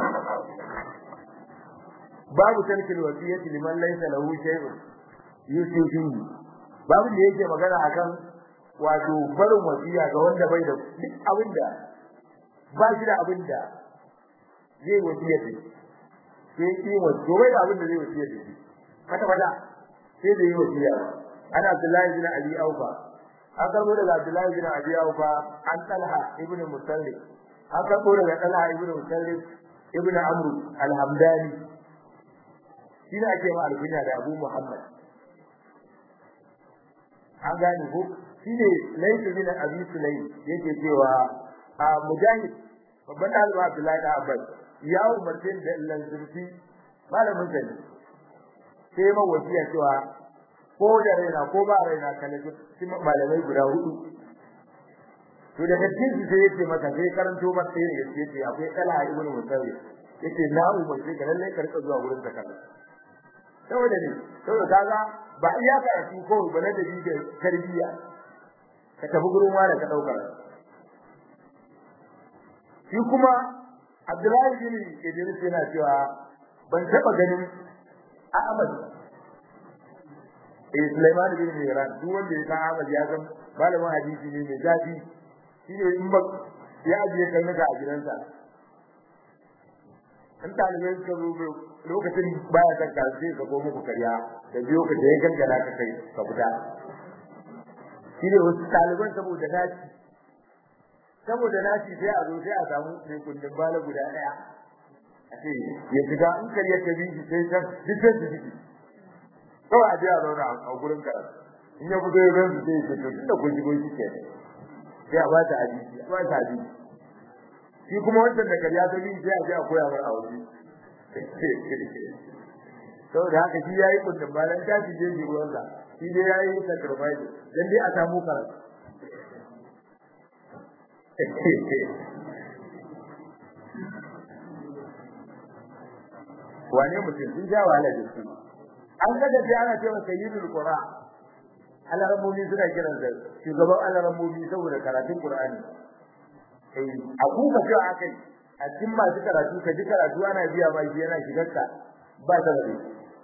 babu tarkil wasiyati liman laysa lahu shay'un yusifihi babu da yake magana akan wato barin wasiya ga wanda bai da duk abinda ba shi da abinda zai wasiya da sai yi wato bai da abinda zai wasiya da shi kata kata sai da yi wasiya ana Abdullahi bin Abi Aufa an karbo daga Abdullahi bin Abi Aufa an Talha ibn Musallib an karbo daga Talha ibn Musallib ibn Amr al-Hamdani shi ne ake ma alkunya da Abu Muhammad an gane ko shi ne laifi bin Abi Sulaim yake cewa a Mujahid babban ɗalibin Abdullahi da Abbas ya umarce da lanzurfi malamin sa ne sai ma wasiya cewa ko da raina ko ba raina kana ji malamai guda hudu to daga cikin su sai yace maka sai karanto masa sai yace yace akwai Talha ibn Musawwi yace na umarce ka lalle ka rika zuwa wurin zakata saboda ne saboda kaga ba iya karatu ko ba na da da tarbiyya ka tafi gurin wani ka dauka shi kuma Abdullahi bin Idris yana cewa ban taba ganin Ahmad eh Sulaiman bin Mihran duk wanda ya san Ahmad ya san malamin hadisi ne mai zafi shi ne in ba ya ajiye karnuka a gidansa in talibai suka zo lokacin baya kan karfe ka ko muku karya da biyo ka je gangara ka kai ka fita shi ne wasu taliban saboda naci saboda naci sai a zo sai a samu mai kundin bala guda daya a ce ya fita in karya ta bi shi sai kan dukkan su jiki kawai a je a zauna a gurin karatu in ya fito ya gansu sai ya ce tun da kun shigo shi ke sai a ba ta hadisi a ba ta hadisi shi kuma wancan da kariya ta bi sai a je a koya mar a waje saboda haka shi yayi kundin bayan ta ji je ruwan sa shi dai yayi sacrifice dan dai a samu karatu wane mutum sun ja wahala da su an ga da ana cewa sayyidul qura alarammomi suna kiran da shugaban alarammomi saboda karatun qur'ani eh a kuka cewa akai a cikin masu karatu ka ji karatu ana biya ba shi yana shigarka ba ta da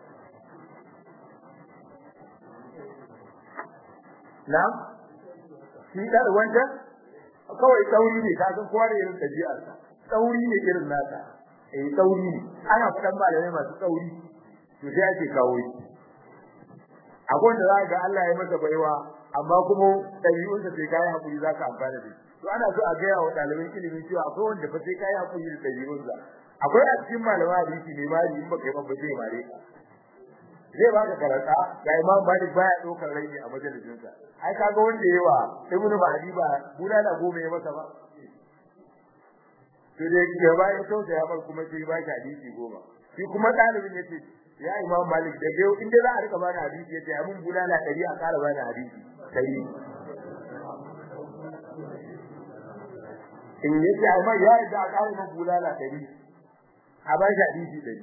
na'am shi da wanda kawai tsauri ne ka san kowa da irin ɗabi'arsa tsauri ne irin nasa eh tsauri ne ana faɗan malamai masu tsauri to sai ake kawo shi akwai wanda za ga Allah ya masa baiwa amma kuma ɗabi'unsa sai kai hakuri zaka amfana da shi to ana so a ga yawa ɗaliban ilimin cewa akwai wanda fa sai kai hakuri da ɗabi'unsa akwai a cikin malamai hadisi ne ma in baka yi ba zai mare ka zai baka karanta ga Imam Malik baya ɗaukar rai a majalisinsa ai kaga wanda yawa Ibn Mahdi ba bulala goma ya masa ba to dai ya bayan sauta ya bar kuma sai ba shi hadisi goma shi kuma ɗalibin yace ya imam malik da yau inda za a rika bani hadisi yace ya mun bulala dari a kara bani hadisi sai in yace amma ya da a kara mun bulala dari a ba shi hadisi dari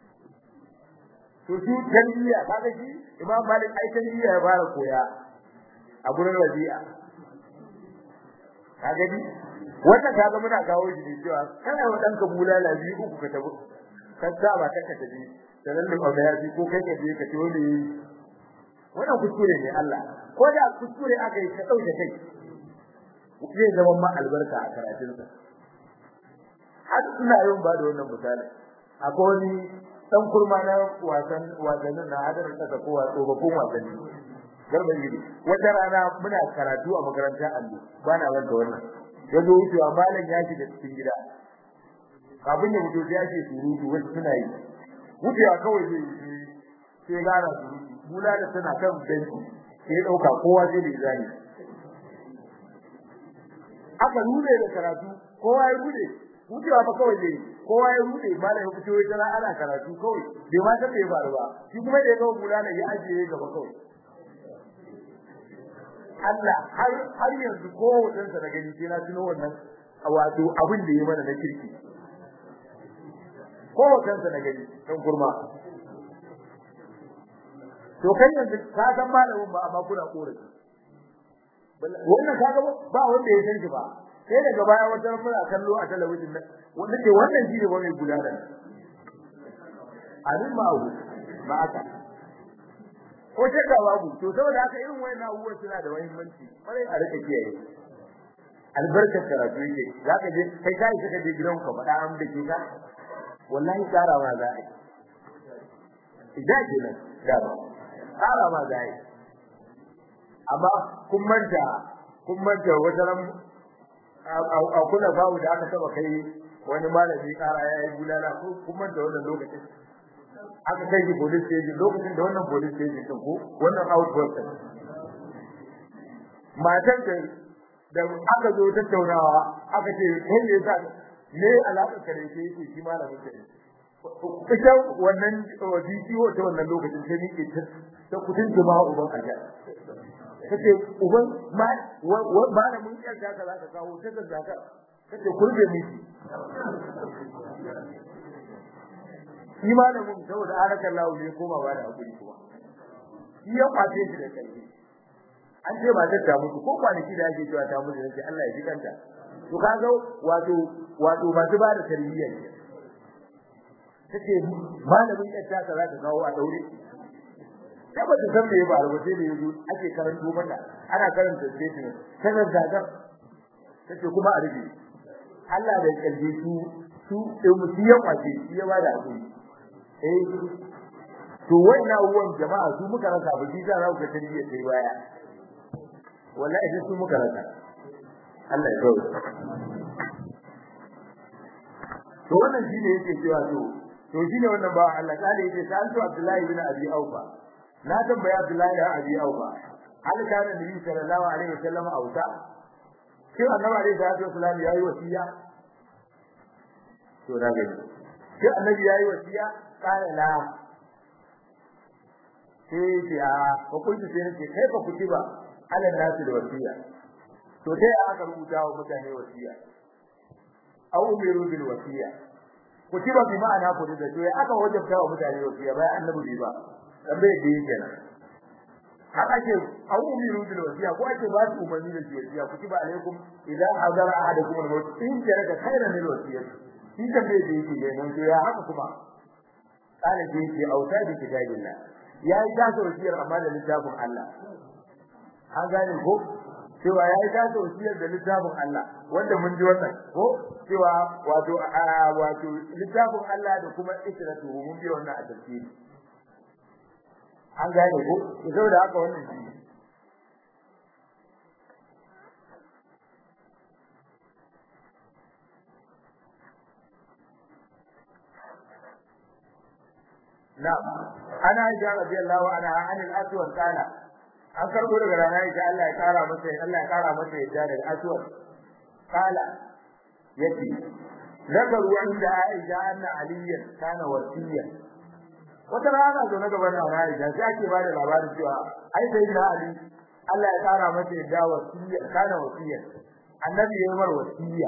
to shi tarbiyya kaga shi imam malik ai tarbiyya ya fara koya a gurin rabi'a kaga ni wannan kaga muna kawo shi ne cewa kana wa danka bulala biyu uku ka tabu kan ba ta ka tabi sanan da ya ji ko kai ka je ka ce wani wannan kuskure ne Allah ko da kuskure aka yi ka dauke kai zai zama ma albarka a karatun sa har ina yin ba da wannan misali akwai wani dan kurma na wasan wasannin na hadar kasa ko tsofaffin wasanni garban gidi wata rana muna karatu a makarantar allo ba na wanda wannan ya zo wucewa malam ya shiga cikin gida kafin ya fito sai ya ce surutu wasu suna yi wucewa kawai zai yi sai gara surutu bula da tana kan benci sai dauka kowa zai da zani aka rude da karatu kowa ya rude wucewa ba kawai zai kowa ya rude malam ya fito ya tana ana karatu kawai bai ma san me ya faru ba shi kuma da ya ga bula da ya ajiye gaba kawai Allah har har yanzu ko wajen sa da gani sai na tuno wannan wato abin da ya mana na kirki ko wajen sa da gani dan kurma to kai yanzu ka san malamin ba amma kuna korafi wannan kaga ba wanda ya san shi ba sai daga baya wata muna kallo a talabijin nan wanda ke wannan shi ne ba mai gudana alim ma'u ma'aka ko shakka babu to saboda haka irin wayannan abubuwan suna da muhimmanci kwarai a rika kiyaye albarkar karatu yake zaka je kai kai saka je gidan ka faɗa an da ke ka wallahi tsarawa za a yi idan kenan da ba tsarawa za a yi amma kun manta kun manta wata ran a kula babu da aka saba kai wani malami kara yayi bulala ko kun manta wannan lokacin aka kai shi police station lokacin da wannan police station din ko wannan outpost matan da da aka zo tattaunawa aka ce kai ne yasa ne alaka kare ke yake shi malamin ka ita wannan DCO ta wannan lokacin sai ni ke ta kudin jama'a uban aja kace uban ma malamin yan ka za ka kawo ta zaka kace kurbe miki shi malamin saboda harakan lawo ne koma ba da hakuri kuma shi ya kwace shi da kai an ce ba ta ta mutu ko kwanaki da ake cewa ta mutu sai Allah ya ji kanta to kaga wato wato masu ba da tarbiyya ne take malamin ya ta za ta kawo a daure sai ba ta san me ya faru ba sai da yazo ake karanto mata ana karanta statement sai da zagar take kuma a rubi Allah da kalbi su su sai mutum ya kwace shi ya ba da hakuri eh to wannan uwan jama'a su muka rasa ba shi za ku tarbiyya sai baya wallahi su muka rasa Allah ya kawo to wannan shine yake cewa to to shine wannan ba Allah kale yake santu Abdullahi ibn Abi Aufa na tambaya Abdullahi ibn Abi Aufa hal kana nabi sallallahu alaihi wasallam auta shin annabi alaihi salatu wasallam yayi wasiya to na gani sai annabi yayi wasiya kana la sai ce a ko kun ce ne kai ba kuti ba ala nasu da wasiya to sai aka rubuta wa mutane wasiya aw umiru bil wasiya kutiba bi ma'ana ko da to aka wajabta wa mutane wasiya bai annabi ba dan bai da yake nan haka ce aw umiru bil wasiya ko ake ba su umarni da wasiya kutiba alaikum idza hadara ahadukum al maut in jaraka khairan lil wasiyati shi kan bai da yake nan to ya haka kuma kana ce ce auta bi kitabillah yayi ta wasiyar amma da littafin Allah an gane ko cewa yayi ta wasiyar da littafin Allah wanda mun ji wannan ko cewa wato wato littafin Allah da kuma isratu mun bi wannan a tafsiri an gane ko saboda haka wannan shi na'am ana aisha radiyallahu anha an al-aswad kana an karbo daga rana aisha Allah ya kara masa Allah ya kara masa yadda daga aswad kala yace nagaru inda aisha anna aliyan kana wasiya wata rana zo na gaban rana aisha sai ake bada labarin cewa ai sai da ali Allah ya kara masa yadda wasiya kana wasiya annabi ya yi mar wasiya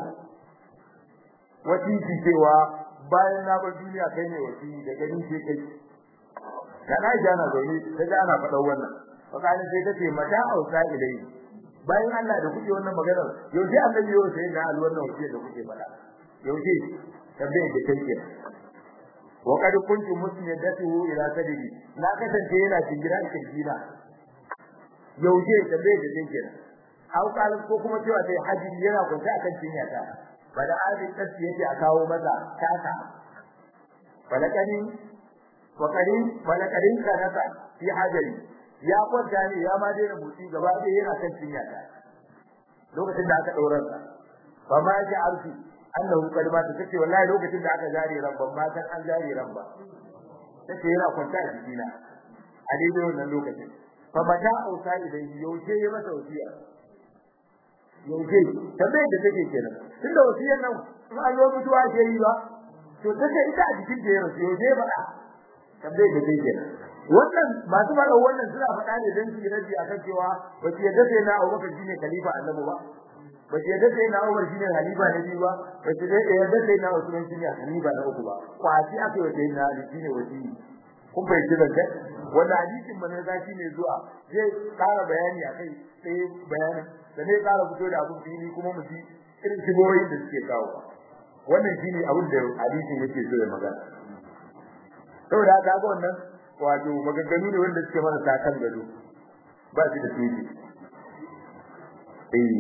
wasiki cewa bayan na bar duniya kai ne wasi da gani sai kai kana jana zaune kaga ana faɗa wannan fakani sai tace mata ausa ilai bayan Allah da kuke wannan magana yau sai annabi yau sai da al wannan wasi da kuke faɗa yau sai tabbai da kai wa kad kuntu musnidatuhu ila sadidi na kasance yana jingira kirjina yau sai tabbai da kai au kalan ko kuma cewa sai haji yana kwanta akan cinyata bada adin kasi yake a kawo masa kasa balakani wakarin balakarin kanasa fi hajari ya kwanta ne ya ma daina motsi gaba ɗaya yana kan cinya ta lokacin da aka ɗaurar sa ba ma ji arfi annahu qad ma tace wallahi lokacin da aka zare ran ban ma san an zare ran ba tace yana kwanta a jikina a daidai wannan lokacin fa mata ausa idan yaushe ya masa wasiya yaushe tambayar da take kenan tunda wasiyar nan in an yi mutuwa ke yi ba to take ita a jikin da ya rasu yaushe ba tambayar da take kenan wannan masu mara wannan suna faɗa ne don su yi rabi akan cewa ba su yadda sai na Abubakar shine khalifa annabi ba ba su yadda sai na Umar shine khalifa na biyu ba ba su yadda sai na Usman shine khalifa na uku ba kwaci aka yi sai na Ali shine wasiyi kun fahimci zance wanda hadisin manzo gashi ne zuwa zai ƙara bayani akai sai bayanin da ne ƙara fito da abun fili kuma mu ji irin shigoyi da suke kawo wannan shine abin da hadisin yake so ya magana saboda haka ga wannan wato maganganu ne wanda suke mana kan gado ba shi da tuji eh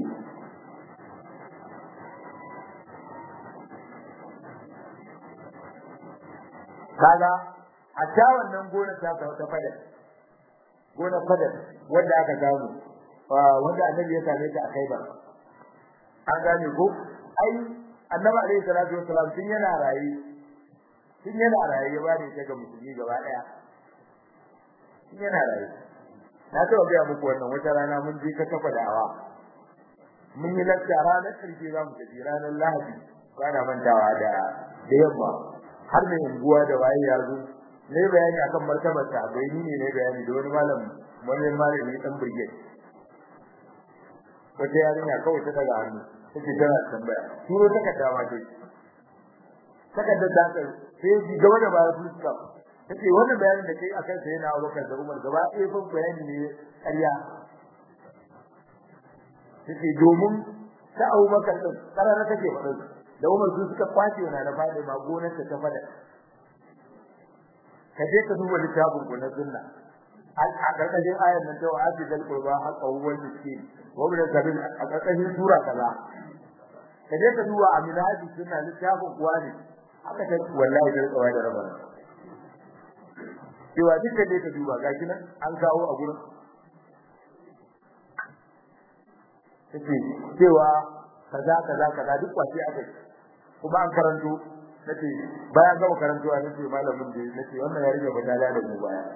kaga a ta wannan gona ta ta fada gona fada wanda aka samu wanda annabi ya same ta a Khaibar an gane ko ai annabi alaihi salatu wassalam tun yana rayi tun yana rayi ya bani ta ga musulmi gaba daya tun yana rayi na taɓa gaya muku wannan wata rana mun je ka kafa da'awa mun yi lakta ranar ƙarshe za mu tafi ranar lahadi bana mantawa da da yamma har mai unguwa da waye ya zo ne bayani akan martabar ta bai ni ne ne bayani da wani malam wani malami dan brigade wata yarinya kawai ta daga hannu take tana tambaya turo takarda ma dai takardar da ka sai ji gaba da baya fuska take wannan bayanin da kai akan sai na Abubakar da Umar gaba ɗaya fa bayani ne ƙarya take domin ta Abubakar din karara take faɗa da Umar su suka kwace yana da fadi ma gonar ta ta fada ka je ka duba littafin ku na sunna a karkashin ayar nan ta wa'adi dal qurba haqa wal miskin wa bil sabil a karkashin sura kaza ka je ka duba a minhaji sunna littafin kuwa ne haka ta wallahi da tsawai da rabana cewa duka dai ka duba gashi nan an kawo a gurin take cewa kaza kaza kaza duk kwace aka kuma an karanto nace bayan gama karantowa nace malamin da nace wannan ya rige badala da mu baya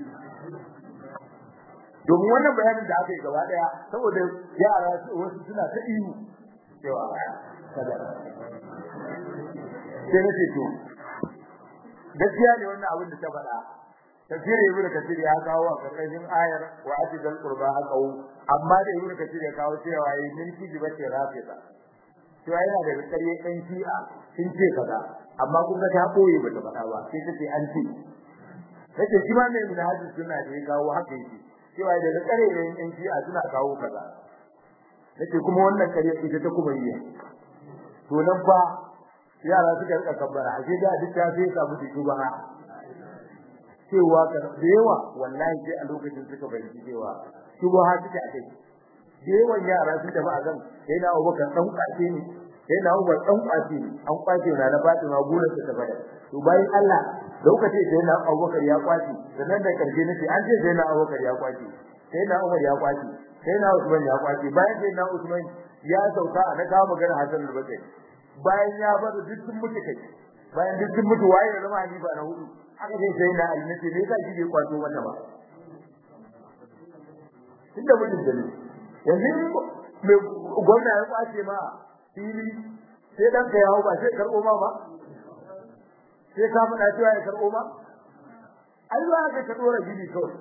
domin wannan bayanin da aka yi gaba daya saboda yara wasu suna ta ihu cewa kaza sai na ce to gaskiya ne wannan abin da ta faɗa tafsir ibnu kathir ya kawo a karkashin ayar wa atidal qurba haqau amma da ibnu kathir ya kawo cewa yi min kiji bace rafida to yana da kare ɗan shi'a sun ce kaza amma kun ga ta koyi bata faɗa ba sai ta ce an ce nace shi ma ne mun hadisi suna da ya kawo haka yake cewa da kare ɗan shi'a suna kawo kaza nace kuma wannan kare ita ta kuma yi to nan ba yara suka rika kabbara a da duk ta sai ka mutu ba cewa da yawa wallahi sai a lokacin suka bayyana cewa shubha suke a kai da yawan yara sun tafi a kan sai na Abubakar dan kwace ne sai na Abubakar dan kwace ne an kwace na na Fatima gurin ta bada to bayan Allah lokacin sai na Abubakar ya kwace sannan da karshe nace an ce sai na Abubakar ya kwace sai na Umar ya kwace sai na Usman ya kwace bayan sai na Usman ya sauka a na kawo magana Hassan al-Basri bayan ya bar duk sun mutu kai bayan duk sun mutu waye da zama halifa na hudu aka ce sai na alnace ne ka shi bai kwato wannan ba tunda mutum da ne yanzu mai gwamna ya kwace ma fili sai dan ka yawo ba sai karbo ma ba sai ka faɗa cewa ya karbo ma ai ba ka ka dora gidi kawai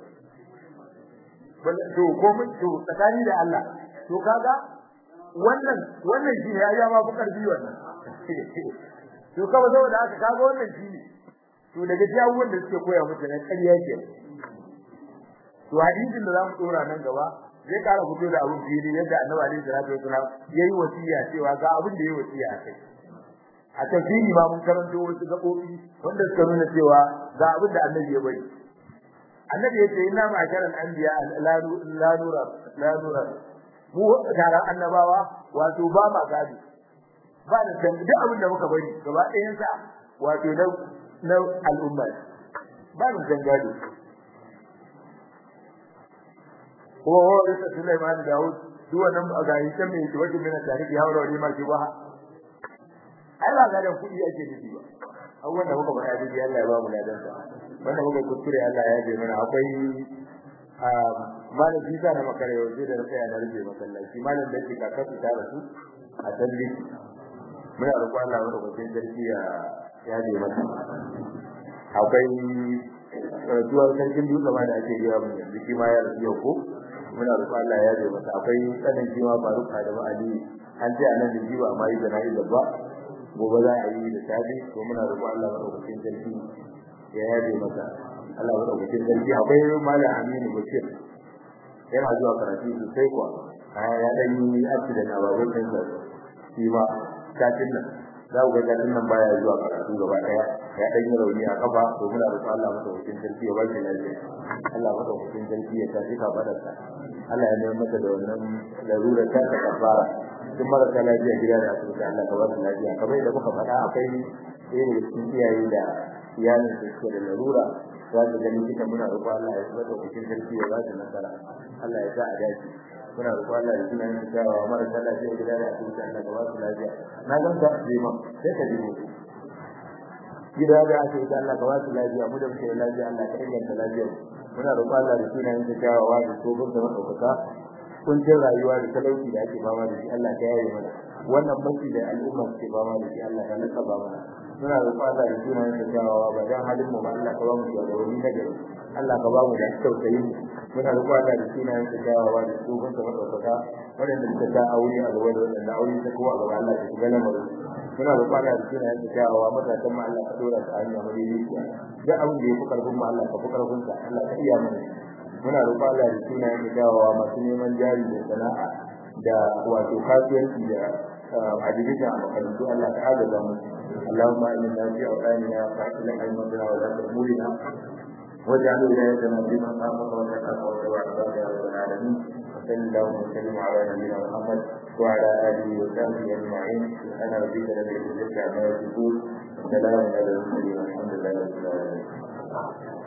to ko mun to tsakani da Allah to kaga wannan wannan shi ya ya ma fi karfi wannan to kawai saboda haka kaga wannan shi ne to daga jawuwan da suke koya musu na ƙarya ke to hadisin da zamu dora nan gaba zai kara fito da abun fili yadda Annabi alaihi salatu wasallam yayi wasiya cewa ga abin da yayi wasiya a kai a tafsiri ma mun karanto wasu gabobi wanda suka nuna cewa ga abin da Annabi ya bari Annabi ya ce inna ma'asharal anbiya la nura la nura mu tare annabawa wato ba ma gadi ba da san duk abin da muka bari gaba ɗayan sa wato na na al'umma ba mu san gado ko da Sulaiman da Dawud duk wannan ga hisan mai wajen mina tarihi haura wani ma shi ba ai ba ga da kudi ake nufi ba abubuwan da muka faɗa dai Allah ya ba mu ladan sa wanda muka kuskure Allah ya yi mana akwai malam Isa na makare yau da na tsaya na rufe masallaci malam da ke kakatu ta rasu a talli muna roƙon Allah wanda kwanciyar sarki ya ya je masa akwai tuwar sarkin dutse ma da ake gaya mun yanzu shi ma ya rasu yau ko muna roƙon Allah ya je masa akwai tsanin shi ma Faruk Adamu Ali an ce anan da jiba amma yi jana'iza ba gobe za a yi da safe to muna roƙon Allah madaukakin sarki ya yaje masa Allah madaukakin sarki akwai malam Aminu Bashir yana zuwa karatu sosai kuwa ya dan yi accident a babur din sa shi ma kafin nan za ku ga kafin nan baya zuwa karatu gaba daya ya dan yi rauni a kafa to muna roƙon Allah madaukakin sarki ya ba shi lafiya Allah madaukakin sarki ya tafi ka fadarsa Allah ya nemi masa da wannan larura ta ta kafara duk marasa lafiya gida da asibiti Allah ka ba su lafiya kamar yadda muka faɗa akwai ɗaya daga cikin iyaye da iyalin da suke da larura za su gani kita muna roƙo Allah ya saba da cikin sarki ya ba su nasara Allah ya sa a dace muna roƙo Allah ya tuna yin kyawawa marasa lafiya gida da asibiti Allah ka ba su lafiya na gan ka jima sai ka jima gida da asibiti Allah ka ba su lafiya mu da muke da lafiya Allah ka inganta lafiyar muna roƙo Allah da tuna yin kyawawa da tsohon da madaukaka kuncin rayuwa da talauci da ake fama da shi Allah ka yaye mana wannan mafi da al'umma suke fama da shi Allah ka naka ba mana muna roƙon Allah da sunan da jawawa ba dan halin mu ba Allah ka ba mu shugabanni na gari Allah ka ba mu da tausayi muna roƙon Allah da sunan da jawawa da tsohon da madaukaka waɗanda suka ta aure a gaba da waɗanda aure ta kowa gaba Allah ka shiga lamarin muna roƙon Allah da sunan da jawawa matasan mu Allah ka dora su a hanya madaidaiciya duk abin da ya fi karfin mu Allah ka fi karfin sa Allah ka iya mana muna roƙon Allah da sunayen da dawowa masu neman jari da sana'a da wato kasuwanci da adibita a makarantu Allah ta agaza mu Allahumma inna fi awqanina fa'il aymatuna wa la tamurina واجعل ولايتنا في من خافك واتقاك وتوعدك يا رب العالمين وصل اللهم وسلم على نبينا محمد وعلى اله وصحبه اجمعين سبحان ربك رب العزه عما يصفون وسلام على المرسلين والحمد لله رب العالمين